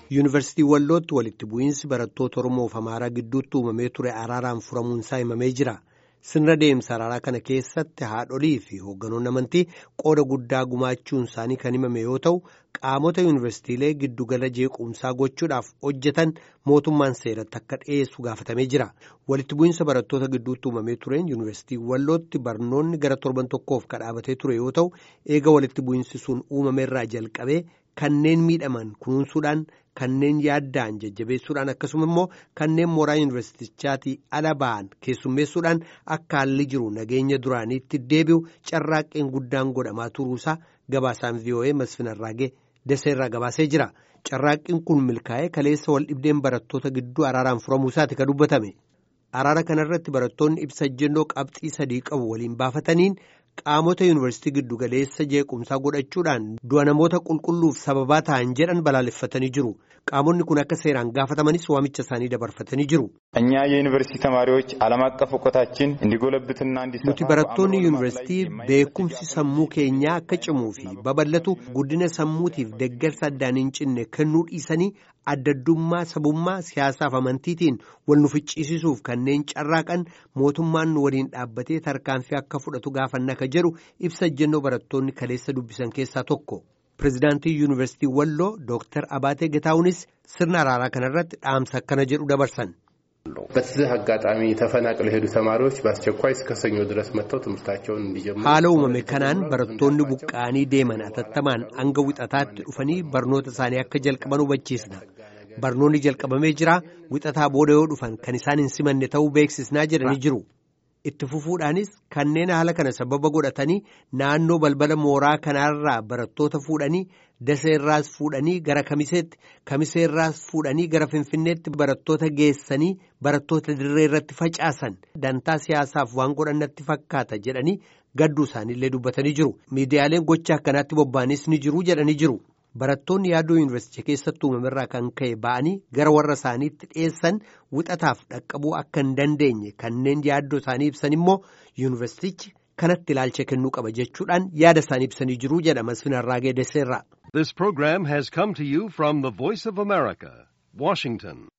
Yuunivarsiitii Wallootti walitti bu'iinsi barattoota Oromoo fi Amaaraa gidduutti uumamee ture araaraan furamuunsaa himamee jira. Sirna deemsa araaraa kana keessatti haadholii fi hoogganoonni amantii qooda guddaa gumaachuun isaanii kan himame yoo ta'u, qaamota yuunivarsiitiilee giddugala jeequmsaa gochuudhaaf hojjetan mootummaan seeratti akka dhiyeessu gaafatamee jira. Walitti bu'iinsa barattoota gidduutti uumamee tureen yuunivarsiitii Wallootti barnoonni gara torban tokkoof kadhaabatee ture yoo ta'u, eega walitti bu'iinsi sun uumameerraa jalqabee kanneen miidhaman kunuunsuudhaan kanneen yaaddaan jajjabeessuudhaan akkasuma immoo kanneen mooraa yuunivarsiitichaatii ala ba'an keessummeessuudhaan akka haalli jiru nageenya duraaniitti deebi'u carraaqqeen guddaan godhamaa turuusaa gabaasaan vii'oo'ee masfin arraagee daseerraa gabaasee jira carraaqqiin kun milkaa'ee kaleessa wal dhibdeen barattoota gidduu araaraan furamuusaati ka dubbatame araara kanarratti barattoonni ibsa ejjennoo qabxii sadii qabu waliin baafataniin. qaamota yuunivarsiitii giddugaleessa jeequmsaa godhachuudhaan du'a namoota qulqulluuf sababaa ta'an jedhan balaaleffatanii jiru qaamonni kun akka seeraan gaafatamanis waamicha isaanii dabarfatanii jiru. እኛ የዩኒቨርሲቲ ተማሪዎች ዓለም አቀፍ እውቀታችን እንዲጎለብትና እንዲሰፋ nuti barattoonni yuunivarsiitii beekumsi sammuu keenyaa akka cimuu fi babal'atu guddina sammuutiif deeggarsa addaan hin cinne kennuu dhiisanii addaddummaa sabummaa siyaasaaf amantiitiin wal nu ficcisiisuuf kanneen carraaqan mootummaan nu waliin dhaabbatee tarkaanfii akka fudhatu gaafanna ka jedhu ibsa ejjennoo barattoonni kaleessa dubbisan keessaa tokko. Pireezidaantii Yuunivarsiitii Walloo Dooktar Abaatee Gataawunis sirna araaraa kanarratti dhaamsa akkana jedhu dabarsan. በዚህ አጋጣሚ ተፈናቅለው የሄዱ ተማሪዎች በአስቸኳይ እስከ ሰኞ ድረስ መጥተው ትምህርታቸውን እንዲጀምሩ haala uumame kanaan barattoonni buqqa'anii deeman atattamaan hanga wixataatti dhufanii barnoota isaanii akka jalqaban hubachiisna barnoonni jalqabamee jira wixataa booda yoo dhufan kan isaan hin simanne ta'uu beeksisnaa jedhanii jiru itti fufuudhaanis kanneen haala kana sababa godhatanii naannoo balbala mooraa kanaarraa barattoota fuudhanii daseerraas fuudhanii gara kamiseetti kamiseerraas fuudhanii gara finfinneetti barattoota geessanii barattoota dirree irratti facaasan dantaa siyaasaaf waan godhannatti fakkaata jedhanii gadduu isaaniillee dubbatanii jiru miidiyaaleen gocha akkanaatti bobba'anis ni jiru jedhanii jiru. Barattoonni yaaddoo yuunivarsiitii keessatti uumamerraa kan ka'e ba'anii gara warra isaaniitti dhiyeessan wixataaf dhaqqabuu akka hin dandeenye kanneen yaaddoo isaanii ibsan immoo yuunivarsiitichi kanatti ilaalcha kennuu qaba jechuudhaan yaada isaanii ibsanii jiru jedha Masfin Arraagee Desseerraa. This program has come to you from the Voice of America, Washington.